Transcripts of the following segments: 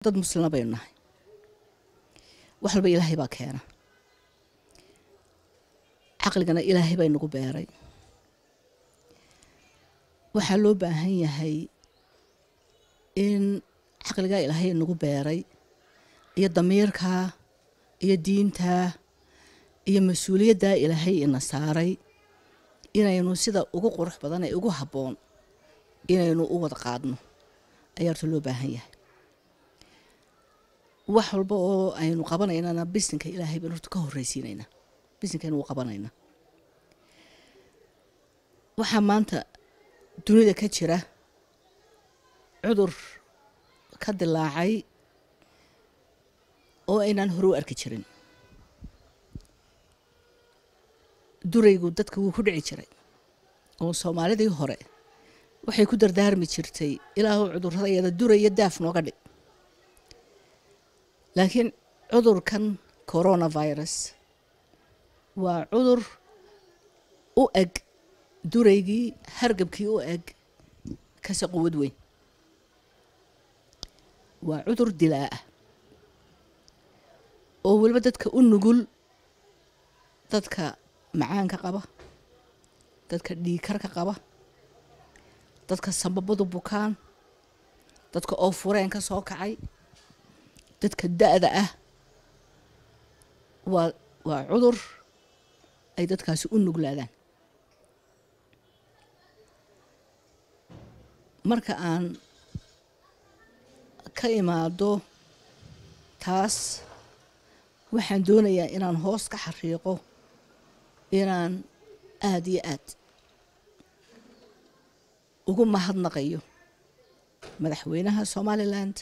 dad muslima baynu nahay wax walba ilaahay baa keena caqligana ilaahay baa inagu beeray waxaa loo baahan yahay in caqligaa ilaahay inagu beeray iyo damiirkaa iyo diintaa iyo mas-uuliyaddaa ilaahay ina saaray inaynu sida ugu qurux badan ee ugu habboon inaynu u wada qaadno ayaa horta loo baahan yahay wax walba oo aynu qabanaynana bisinka ilaahay baynu horta ka horreysiinaynaa bisinkaynu u qabanaynaa waxaa maanta dunida ka jira cudur ka dilaacay oo aynaan hore u arki jirin duraygu dadka wuu ku dhici jiray oo soomaalidii hore waxay ku dardaarmi jirtay ilaahu cudurrada iyada duraya daaf nooga dhig laakiin cudurkan coronavirus waa cudur u eg duraygii hargabkii u eg kase quwad weyn waa cudur dilaa ah oo weliba dadka u nugul dadka macaanka qaba dadka dhiikarka qaba dadka sambabadu bukaan dadka oo fureen ka soo kacay dadka da-da ah waa waa cudur ay dadkaasi u nuglaadaan marka aan ka imaado taas waxaan doonayaa inaan hoos ka xariiqo inaan aada iyo aad ugu mahadnaqayo madaxweynaha somaliland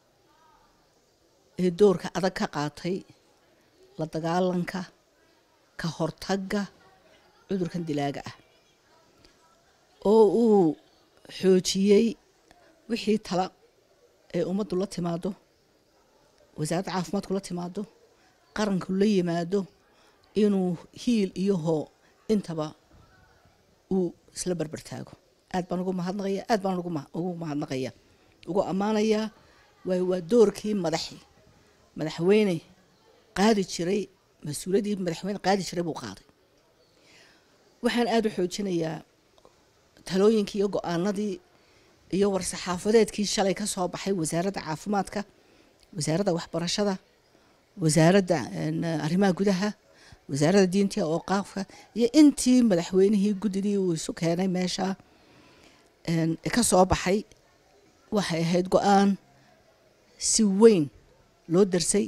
ee doorka adag ka qaatay la dagaalanka ka hortagga cudurkan dilaaga ah oo uu xoojiyey wixii tala ee ummaddu la timaado wasaaradda caafimaadku la timaado qaranku la yimaado inuu hiil iyo hoo intaba uu isla barbar taago aad baan ugu mahadnaqaya aad baan ugu mahadnaqaya ugu ammaanayaa waayo waa doorkii madaxi madaxweyne qaadi jiray mas-uuliyaddii madaxweyne qaadi jiray buu qaaday waxaan aada u xoojinayaa talooyinkii iyo go-aanadii iyo war-saxaafadeedkii shalay ka soo baxay wasaaradda caafimaadka wasaaradda waxbarashada wasaaradda arrimaha gudaha wasaaradda diinta oo qaafka iyo intii madaxweynihii guddidii uu isu keenay meesha ka soo baxay waxay ahayd go-aan si weyn loo darsay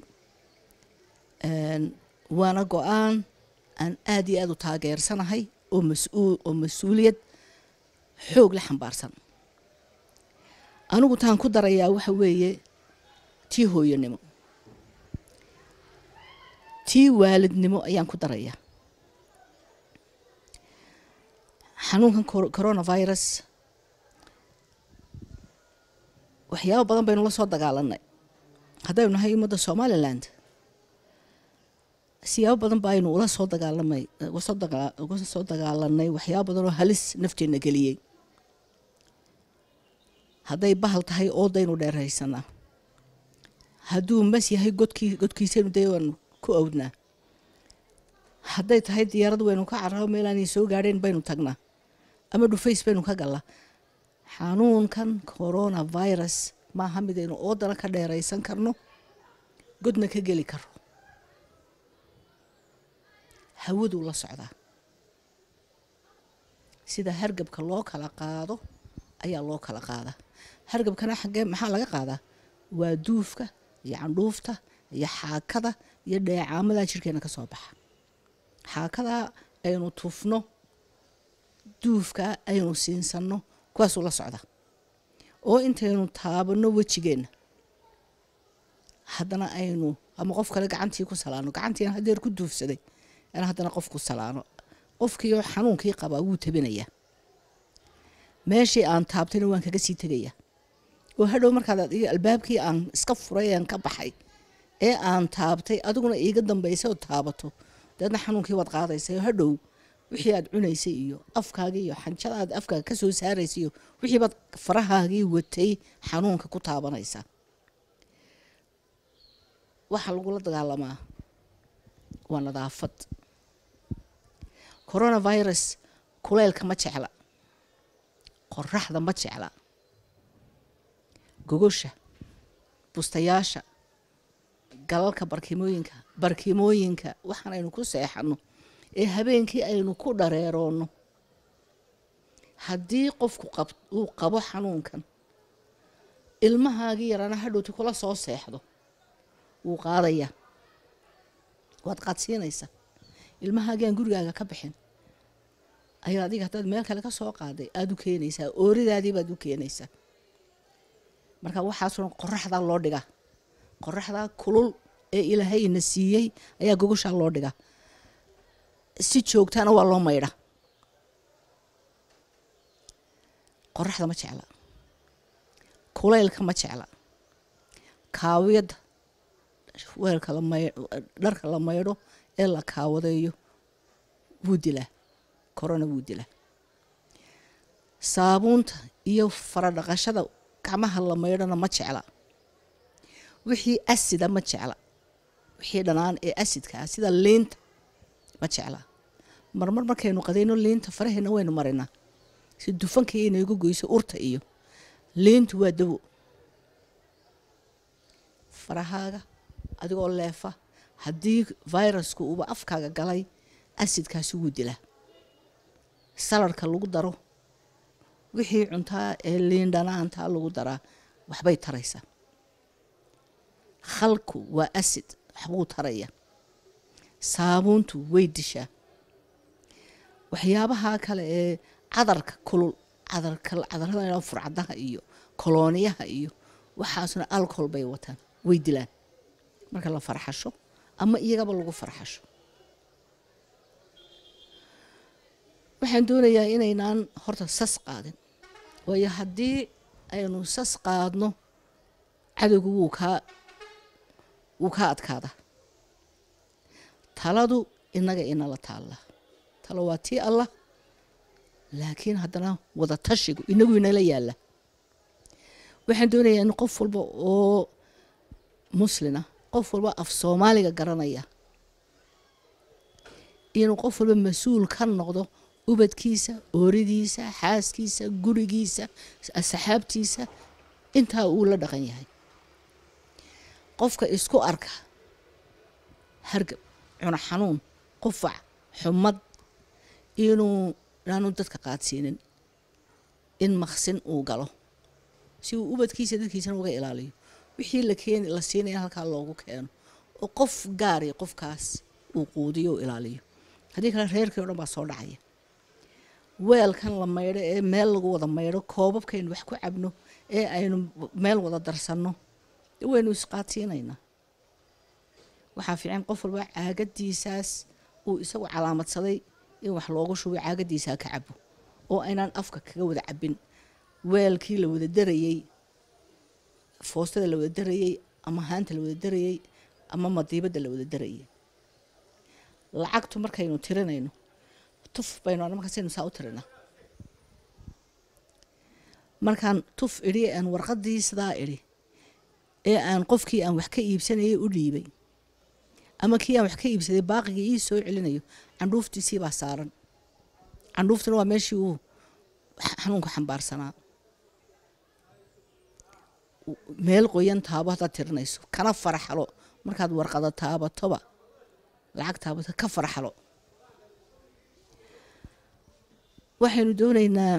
waana go-aan aan aada iyo aada u taageersanahay oo mas-uul oo mas-uuliyad xoog la xambaarsan anigu taan ku darayaa waxa weeye tii hooyanimo tii waalidnimo ayaan ku darayaa xanuunkan coronavirus waxyaabo badan baynu la soo dagaalanay haddaynu nahay ummadda somaliland siyaabo badan baynu ula soo dagaalamay uga soo dagaalanay waxyaabo badan oo halis nafteenna geliyey hadday bahal tahay oodaynu dheeraysanaa hadduu mas yahay godkii godkiisaynu dee waanu ku awdnaa hadday tahay diyaarad waynu ka cararo meelaanay soo gaadheen baynu tagnaa ama dhufays baynu ka gallaa xanuunkan coronavirus maaha midaynu oodana ka dheeraysan karno godna ka geli karo hawaduu la socdaa sida hargabka loo kala qaado ayaa loo kala qaadaa hargabkana xaggee maxaa laga qaadaa waa duufka iyo candhuufta iyo xaakada iyo dheecaamadaa jirkeena ka soo baxa xaakadaa aynu tufno duufkaa aynu siinsanno kuwaasuu la socdaa oo intaynu taabanno wejigeenna haddana aynu ama qof kale gacantii ku salaano gacantiina hadeer ku duufsaday in haddana qof ku salaano qofkiioo xanuunkii qabaa wuu tabinayaa meeshii aan taabtayna waan kaga sii tegayaa oo hadhow markaad albaabkii aan iska furay aan ka baxay ee aan taabtay adiguna iiga dambaysa oo taabato dabeedna xanuunkii waad qaadaysay oo hadhow wixii aad cunaysay iyo afkaagii iyo xanjada aad afkaaga ka soo saaraysay iyo wixii baad farahaagii watay xanuunka ku taabanaysaa waxaa lagula dagaalamaa waa nadaafad coronavirus kuleylka ma jecla qoraxda ma jecla gogosha bustayaasha galalka barkimooyinka barkimooyinka waxaan aynu ku seexano ee habeenkii aynu ku dhareeroonno haddii qofku uu qabo xanuunkan ilmahaagii yarana hadhowti kula soo seexdo wuu qaadaya waad qaadsiinaysa ilmahaagii aan gurigaaga ka bixin ayaa adiga haddaad meel kale ka soo qaaday aada u keenaysaa ooridaadii baad u keenaysaa marka waxaasoo qoraxdaa loo dhigaa qoraxdaa kulul ee ilaahayna siiyey ayaa gogoshaa loo dhigaa si joogtaana waa loo maydha qoraxda ma jecla kuleylka ma jecla kaawiyadda weelka dharka la maydho ee la kaawadeeyo wuu dilaa korona wuu dilaa saabuunta iyo faradhaqashada gacmaha la maydhona ma jecla wixii asida ma jecla wixii dhanaan ee asidka ah sida liinta ma jecla marmar markaynu qadayno liinta faraheena waynu marinaa si dufankii inaygu goyso urta iyo liintu waa dawo farahaaga adigoo leefa haddii virusku uuba afkaaga galay asidkaasi wuu dilaa saladhka lagu daro wixii cuntaa ee liin dhanaantaa lagu daraa waxbay taraysaa khalku waa asid waxbuu taraya saabuuntu way dishaa waxyaabaha kale ee cadarka kulul cadarada furcadaha iyo kolooniyaha iyo waxaasna alcohol bay wataan way dilaan marka la farxasho ama iyagaba lagu farxasho waxaan doonayaa inaynaan horta sas qaadin waayo haddii aynu sas qaadno cadowgu wuu kaa wuu kaa adkaada taladu inaga inala taalla talo waa tii allah laakiin haddana wada tashigu inagu inala yaalla waxaan doonayaa in qof walba oo muslina qof walba af soomaaliga garanaya inuu qof walba mas-uul ka noqdo ubadkiisa ooridiisa xaaskiisa gurigiisa asxaabtiisa intaa uu la dhaqan yahay qofka isku arka hargab cuno xanuun qufac xumad inuu inaanu dadka qaadsiinin in maqsin uu galo si uu ubadkiisa dadkiisana uga ilaaliyo wixii la keeni la siinaya halkaa loogu keeno oo qof gaari qofkaas uu quudiyo u ilaaliyo haddii kale reerkii o dhan baa soo dhacaya weelkan la maydho ee meel lagu wada maydho koobabkaynu wax ku cabno ee aynu meel wada darsanno waynu isqaadsiinaynaa waxaa fiican qof walba caagadiisaas uu isagu calaamadsaday in wax loogu shubo caagadiisaa ka cabo oo aynaan afka kaga wada cabin weelkii la wada darayey foostada la wada darayey ama haanta la wada darayey ama madiibadda la wada darayey lacagtu markaynu tirinayno tuf baynu markaasaynu saa u tirinaa markaan tuf idhi aan warqadii sidaa idhi ee aan qofkii aan wax ka iibsanayay u dhiibay ama kii aan wax ka iibsaday baaqigii ii soo celinayo candhuuftiisii baa saaran candhuuftuna waa meeshii uu xanuunka xambaarsanaa meel qoyan taabo haddaad tirinayso kana faraxalo markaad warqada taabatoba lacag taabato ka faraxalo waxaynu doonaynaa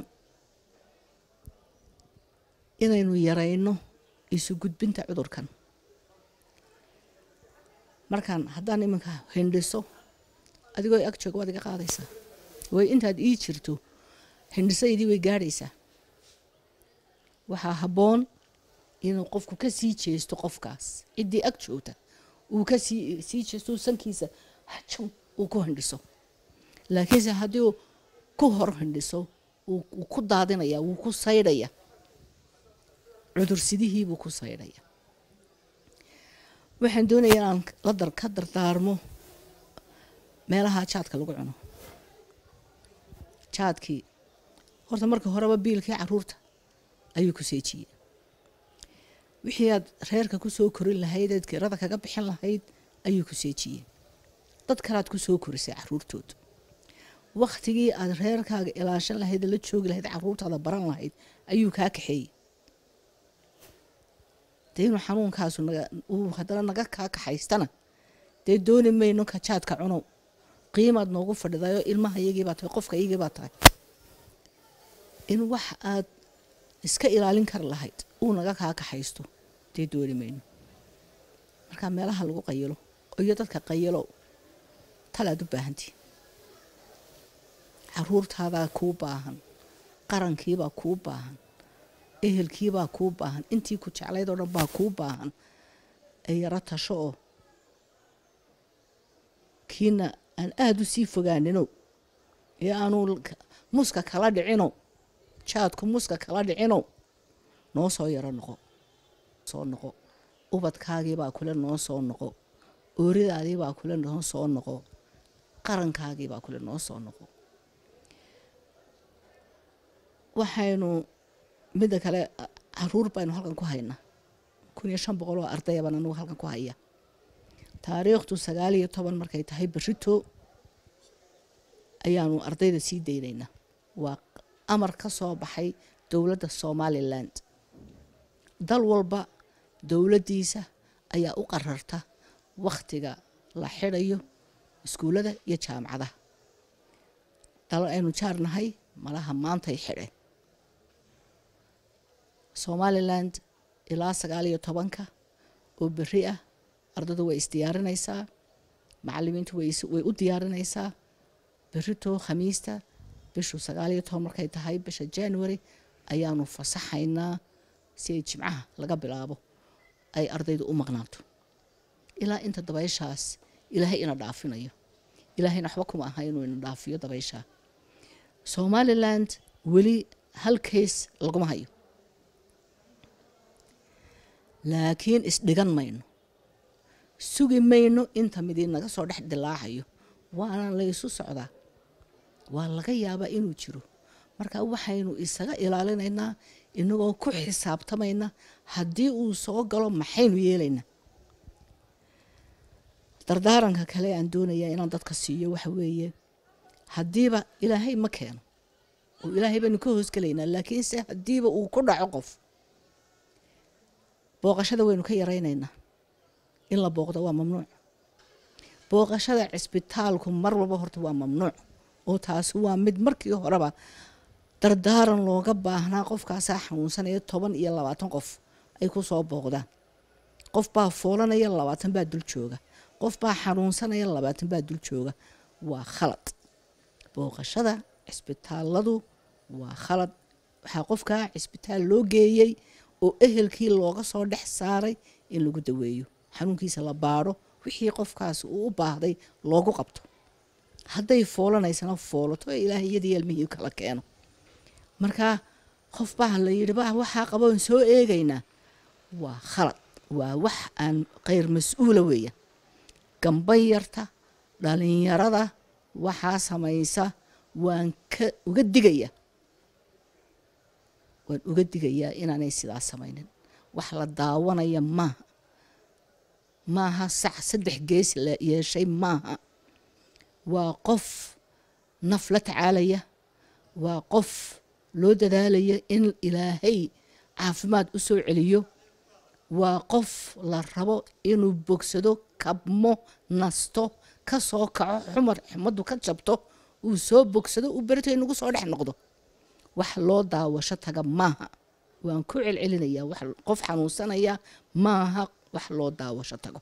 inaynu yarayno isu gudbinta cudurkan markaan haddaan iminka hindhiso adigoo ag jooga waad iga qaadaysaa way intaad ii jirto hindhisaydii way gaadhaysaa waxaa habboon inuu qofku ka sii jeesto qofkaas ciddii ag joogta uu ka sii sii jeesto sankiisa hajam uu ku hindhiso laakiinse haddii uu ku hor hindhiso wuu ku daadinaya wuu ku saydhaya cudursidihiibuu ku saydhaya waxaan doonayaa inaan la dar ka dardaarmo meelaha jaadka lagu cuno jaadkii horta marka horeba biilkii caruurta ayuu ku seejiyey wixii aad reerka ku soo korin lahayd eed kirada kaga bixin lahayd ayuu ku seejiyey dad kalead ku soo korisay caruurtooda wakhtigii aad reerkaaga ilaashan lahayd la joogi lahayd caruurtaada baran lahayd ayuu kaa kaxeeyey dee inuu xanuunkaasu uu haddana naga kaa kaxaystana dee dooni mayno kajaadka cunow qiimaad noogu fadhidayo ilmaha iyagiibaa tahay qofka iyagiibaa tahay in wax aad iska ilaalin kari lahayd uu naga kaa kaxaysto dee dooni mayno markaa meelaha lagu qayilo iyo dadka qayilo talaad u baahantii caruurtaadaa kuu baahan qarankiibaa kuu baahan ehelkiibaa kuu baahan intii ku jeclayd oo dhan baa kuu baahan ee yaro tasho oo kiina aan aada u sii fogaanino ee aanu muska kala dhicino jaadku muska kala dhicino noo soo yaro noqo soo noqo ubadkaagiibaa kule noo soo noqo ooridaadiibaa kule noo soo noqo qarankaagiibaa kule noo soo noqo waxaynu midda kale caruur baynu halkan ku haynaa kun iyo shan boqol oo ardayabaan anugu halkan ku haya taariikhdu sagaal iyo toban markay tahay berito ayaanu ardayda sii daynaynaa waa amar ka soo baxay dowladda somaliland dal walba dowladdiisa ayaa u qararta wakhtiga la xidhayo iskuullada iyo jaamacadaha dal aynu jaarnahay malaha maantay xidheen somaliland ilaa sagaal iyo tobanka oo beri ah ardadu way isdiyaarinaysaa macalimiintu way u diyaarinaysaa berito khamiista bishu sagaal iyo toban markay tahay bisha january ayaanu fasaxaynaa si ay jimcaha laga bilaabo ay ardaydu u maqnaato ilaa inta dabayshaas ilaahay ina dhaafinayo ilaahayna waxba kuma aha inuu ina dhaafiyo dabayshaa somaliland weli hal kays laguma hayo laakiin isdhigan mayno sugi mayno inta midii naga soo dhex dilaacayo waana laysu socdaa waa laga yaabaa inuu jiro marka waxaynu isaga ilaalinaynaa inagoo ku xisaabtamayna haddii uu soo galo maxaynu yeelaynaa dardaaranka kale aan doonayaa inaan dadka siiyo waxa weeye haddiiba ilaahay ma keeno oo ilaahay baynu ka hoosgelaynaa laakiinse haddiiba uu ku dhaco qof booqashada waynu ka yaraynaynaa in la booqdo waa mamnuuc booqashada cisbitaalku mar walba horta waa mamnuuc oo taasi waa mid markii horeba dardaaran looga baahnaa qofkaasaa xanuunsanaya toban iyo labaatan qof ay ku soo booqdaan qof baa foolanaya labaatan baa dul jooga qof baa xanuunsanaya labaatan baa dul jooga waa khalad booqashada cisbitaaladu waa khalad waxaa qofkaa cisbitaal loo geeyey oo ehelkii looga soo dhex saaray in lagu daweeyo xanuunkiisa la baadho wixii qofkaas uu u baahday loogu qabto hadday foolanaysana foolato ee ilaahay iyadii ilmihii kala keeno markaa qof baa la yidhi ba waxaa qaboon soo eegaynaa waa khalad waa wax aan kheyr mas-uula weeyaan gamban yarta dhalinyarada waxaa samaysa waan ka uga digaya waan uga digayaa inaanay sidaas samaynin wax la daawanaya maaha maaha sac saddex gees la yeeshay maaha waa qof naf la tacaalaya waa qof loo dadaalaya in ilaahay caafimaad u soo celiyo waa qof la rabo inuu bogsado kabmo nasto ka soo kaco xumar xumaddu ka jabto uu soo bogsado uu berito inagu soo dhex noqdo wax loo daawasho taga maaha waan ku celcelinayaa wax qof xanuunsanaya maaha wax loo daawasho tago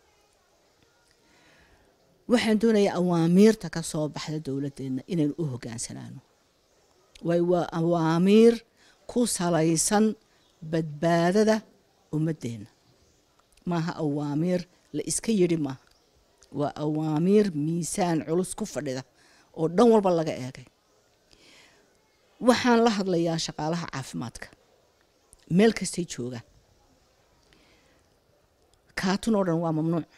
waxaan doonayaa awaamiirta ka soo baxda dowladdeena inaynu u hogaansanaano waay waa awaamiir ku salaysan badbaadada ummaddeena maaha awaamiir la iska yidhi maaha waa awaamiir miisaan culus ku fadhida oo dhan walba laga eegay waxaan la hadlayaa shaqaalaha caafimaadka meel kastay joogaan kaatun oo dhan waa mamnuuc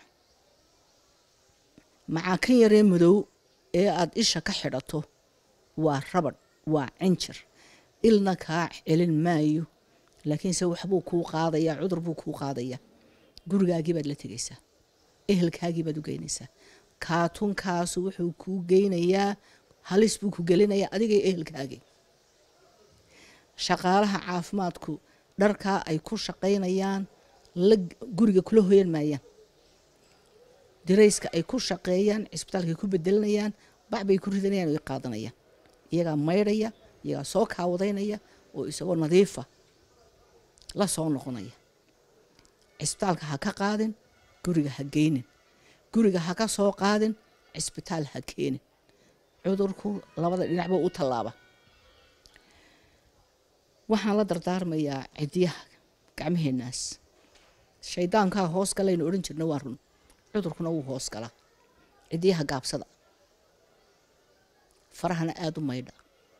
macaa kan yaree madow ee aada isha ka xidhato waa rabadh waa cinjir ilna kaa celin maayo laakiinse waxbuu kuu qaadayaa cudur buu kuu qaadayaa gurigaagii baad la tegaysaa ehelkaagii baad u geynaysaa kaatunkaasu wuxuu kuu geynayaa halis buu ku gelinayaa adigay ehelkaagii shaqaalaha caafimaadku dharkaa ay ku shaqaynayaan la guriga kula hoyan maayaan dirayska ay ku shaqeeyaan cisbitaalka ay ku bedelinayaan bac bay ku ridanayaan oo qaadanayaan iyagaa maydhaya iyagaa soo kaawadaynaya oo isagoo nadiifa la soo noqonaya cisbitaalka ha ka qaadin guriga ha geynin guriga ha ka soo qaadin cisbitaal ha keenin cudurku labada dhinacba u tallaaba waxaan la dardaarmayaa cidiyaha gacmaheenaas shaydaankaa hoos galaynu odhan jirna waa run cudurkuna wuu hoos galaa cidiyaha gaabsada farahana aada u maydha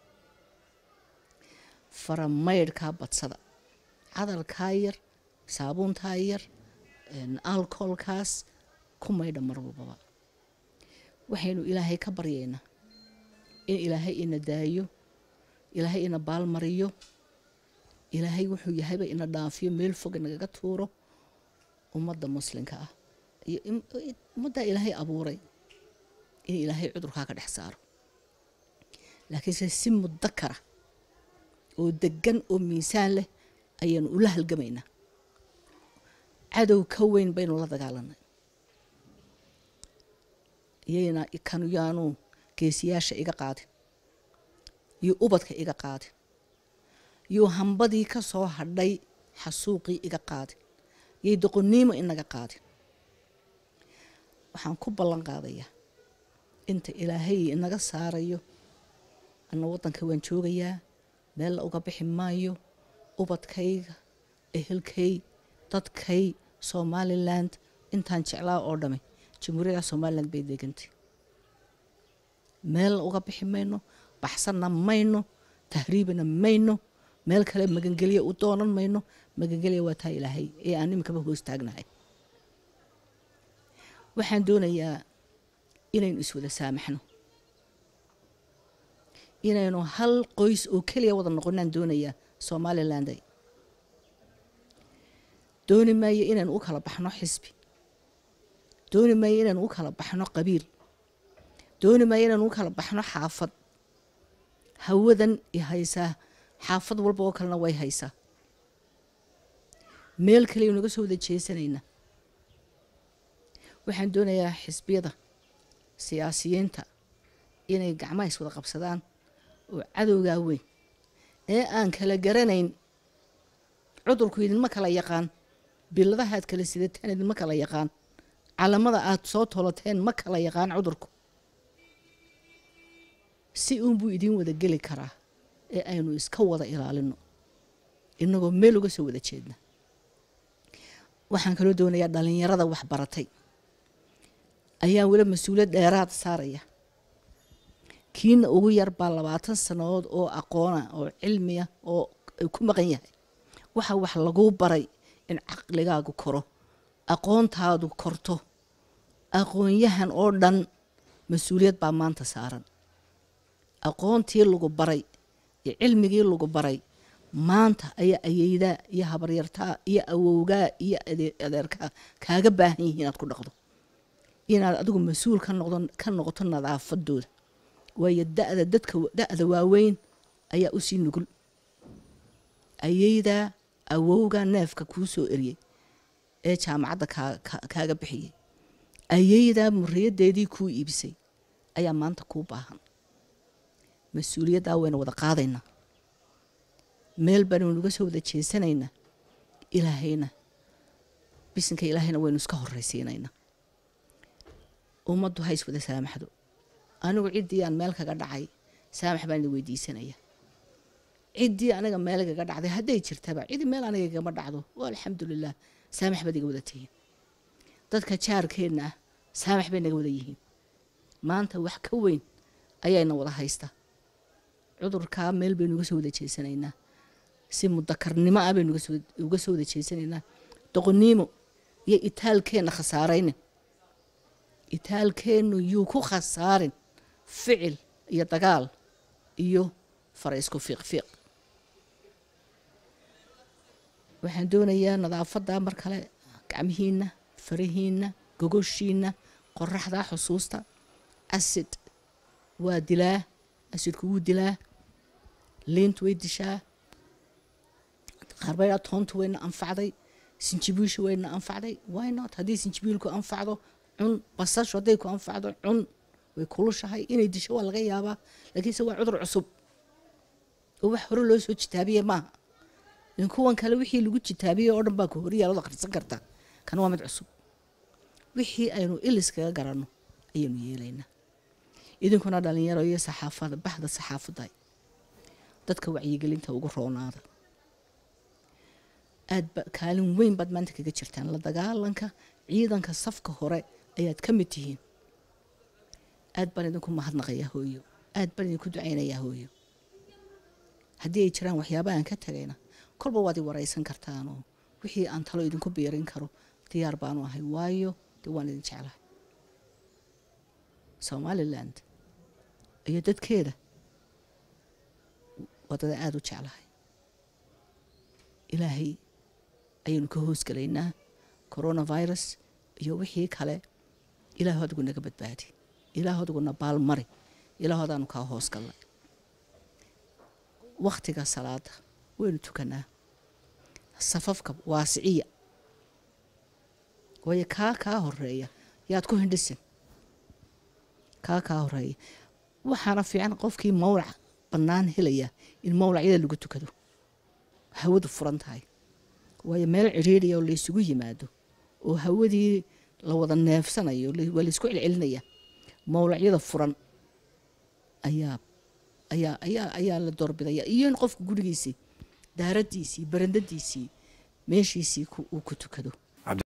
fara maydhkaa badsada cadalkaa yar saabuuntaa yar alcoholkaas ku maydha mar walbaba waxaynu ilaahay ka baryaynaa in ilaahay ina daayo ilaahay ina baalmariyo ilaahay wuxuu yahayba ina dhaafiyo meel fog inagaga tuuro ummadda muslimka ah iyo ummaddaa ilaahay abuuray in ilaahay cudurkaa ka dhex saaro laakiinse si mudakara oo degan oo miisaan leh ayaanu ula halgamaynaa cadow ka weyn baynu la dagaalanay iyayna kanu yaanu geesiyaasha iga qaadin iyo ubadka iga qaadin iyo hambadii ka soo hadhay xasuuqii iga qaadin yay doqoniimo inaga qaadin waxaan ku ballan qaadayaa inta ilaahay inaga saarayo ana waddanka waan joogayaa meel la uga bixi maayo ubadkayga ehelkay dadkay somaliland intaan jeclaa oo dhami jamhuuriyadda somaliland bay degantay meel uga bixi mayno baxsanna mayno tahriibina mayno meel kale magangelya u doonan mayno magangelya waa taa ilaahay ee aan iminkaba hoos taagnahay waxaan doonayaa inaynu iswada saamaxno inaynu hal qoys oo keliya wada noqonaan doonayaa somalilanday dooni maayo inaynu u kala baxno xisbi dooni maayo inaynu u kala baxno qabiil dooni maayo inaynu u kala baxno xaafad hawadan i haysaa xaafad walba oo kalena way haysaa meel kaliya naga soo wada jeesanaynaa waxaan doonayaa xisbiyada siyaasiyiinta inay gacmaha is wada qabsadaan oo cadowgaa weyn ee aan kala garanayn cudurku idinma kala yaqaan biladaha aad kala sidataan idinma kala yaqaan calamada aad soo tolateen ma kala yaqaan cudurku si uunbuu idiin wada geli karaa ee aynu iska wada ilaalino inagoo meel uga soo wada jeedna waxaan kaloo doonayaa dhalinyarada waxbaratay ayaa weli mas-uuliyad dheeraad saaraya kiina ugu yar baa labaatan sannadood oo aqoona oo cilmiya oo ku maqan yahay waxa wax laguu baray in caqligaagu koro aqoontaadu korto aqoonyahan oo dhan mas-uuliyad baa maanta saaran aqoontii lagu baray iyo cilmigii lagu baray maanta ayaa ayeydaa iyo habaryartaa iyo awowgaa iyo adeerkaa kaaga baahan yihiin inaad ku dhaqdo inaad adigu mas-uul ka noqdo ka noqoto nadaafadooda waayo da-da dadka da-da waaweyn ayaa usii nugul ayeydaa awowgaa neefka kuu soo eriyey ee jaamacadda kaaga bixiyey ayeydaa muriyadeedii kuu iibisay ayaa maanta kuu baahan mas-uuliyaddaa waynu wada qaadaynaa meel baanu naga soo wada jeesanaynaa ilaahayna bisinka ilaahayna waynu iska horraysiinaynaa ummaddu ha is wada saamaxdo anigu ciddii aan meel kaga dhacay saamax baan idin weydiisanaya ciddii aniga meel igaga dhacday hadday jirtaba cidi meel aniga igama dhacdo waa alxamdulilah saamax baad iga wada tihiin dadka jaarkeenna ah saamax bay naga wada yihiin maanta wax ka weyn ayayna wada haysta cudurkaa meel baynu uga soo wada jeesanaynaa si mudakarnimo ah baynu uga soo wada jeesanaynaa doqoniimo iyo itaalkeenna khasaaraynin itaalkeennu yuu ku khasaarin ficil iyo dagaal iyo fara isku fiiq fiiq waxaan doonayaa nadaafadda mar kale gacmihiina farahiina gogoshiina qoraxda xusuusta acid waa dilaa acidku wuu dilaa liintu way dishaa qaarbaydaa toontu wayna anfacday sinjibiishu wayna anfacday why not haddii sinjibiilku anfacdo cun basashu hadday ku anfacdo cun way kulushahay inay disho waa laga yaabaa laakiinse waa cudur cusub oo wax hore loo soo jitaabiye maaha in kuwan kale wixii lagu jitaabiyey oo dhan baa ku horyaalood akhrisan karta kan waa mid cusub wixii aynu iliskaga garanno ayaynu yeelaynaa idinkuna dhalinyaro iyo saxaafada baxda saxaafadda dadka wacyigelinta ugu roonaada aad ba kaalin weyn baad maanta kaga jirtaan la dagaalanka ciidanka safka hore ayaad ka mid tihiin aad baan idinku mahadnaqayaa hooyo aad baan idinku ducaynayaa hooyo haddii ay jiraan waxyaaba aan ka tagayna kolba waad i waraysan kartaanoo wixii aan talo idinku biirin karo diyaar baanu ahay waayo dee waan idin jeclahay somaliland iyo dadkeeda wadada aada u jeclahay ilaahay ayaynu ka hoosgalaynaa coronavirus iyo wixii kale ilaahu adigu naga badbaadi ilaahu adiguna baalmari ilaahu adaanu kaa hoosgallay wakhtiga salaada waynu tukanaa safafka waasiciya waayo kaa kaa horeeya yaad ku hindhisin kaa kaa horeeya waxaana fiican qofkii mawlac bannaan helaya in mawlacyada lagu tukado hawadu furan tahay waayo meel cidhiiriya oo laysugu yimaado oo hawadii la wada neefsanayo waa laysku celcelinaya mawlacyada furan ayaa ayaa ayaa ayaa la doorbidaya iyo in qofka gurigiisii daaradiisii barandadiisii meeshiisii uu ku tukado